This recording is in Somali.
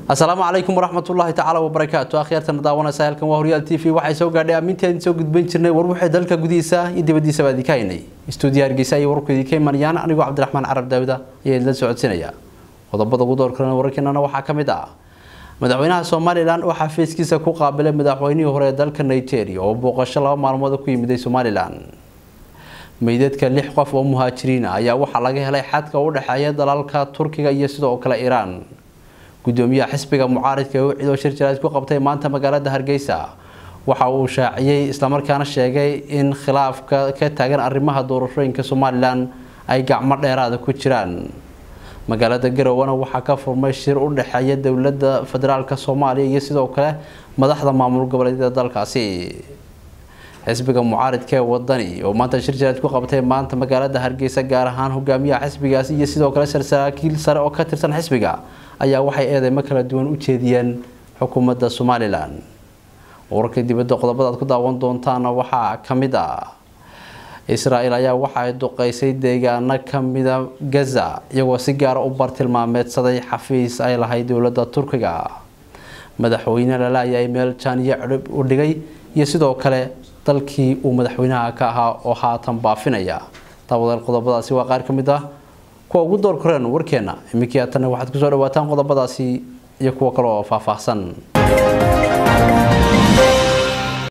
asalaamu calaykum waraxmatullaahi tacaala wabarakaatu akhyaartana daawanaysa halkan waa horyaal t v waxay soo gaadhay amminteedin soo gudban jirnay war wixii dalka gudihiisa iyo dibadiisaba idinka haynay istuudiyo hargeysa iyo warku idinka imanayaan anigoo cabdiraxmaan carab daawda ayaa idinla socodsinaya qodobada ugu door kalena wararkeenana waxaa ka mid ah madaxweynaha somalilan oo xafiiskiisa ku qaabilay madaxweynihii hore ee dalka nigeria oo booqasho laba maalmood ku yimiday somalilan meydadka lix qof oo muhaajiriin ah ayaa waxaa laga helay xadka u dhexeeya dalalka turkiga iyo sidoo kale iiraan gudoomiyaha xisbiga mucaaridka ee ucidoo shir jaraad ku qabtay maanta magaalada hargeysa waxa uu shaaciyey islamarkaana sheegay in khilaafka ka taagan arrimaha doorashooyinka somalilan ay gacmo dheeraada ku jiraan magaalada garowana waxaa ka furmay shir u dhexeeya dowlada federaalk soomaaliya iyo sidoo kale madaxda maamul goboleedyada dalkaasi xisbiga mucaaridka ee wadani oo maanta shir jaraad ku qabtay maanta magaalada hargeysa gaar ahaan hogaamiyaha xisbigaasi iyo sidoo kale saraakiil sare oo ka tirsan xisbiga ayaa waxay eedeymo kala duwan u jeediyeen xukuumadda somalilan wararka dibadda qodobada aad ku daawan doontaana waxaa ka mid ah israa-el ayaa waxaay duqeysay deegaano kamida gaza iyagoo si gaara u bartilmaameedsaday xafiis ay lahayd dowladda turkiga madaxweyne lalaayay meel jaaniyo cidhib u dhigay iyo sidoo kale dalkii uu madaxweynaha ka ahaa oo haatan baafinaya daawadaal qodobadaasi waa qaar ka mid ah kuwa ugu door koreen warkeena iminkii haatanna waxaad kusoo dhawaataan qodobadaasi iyo kuwo kale oo faahfaahsan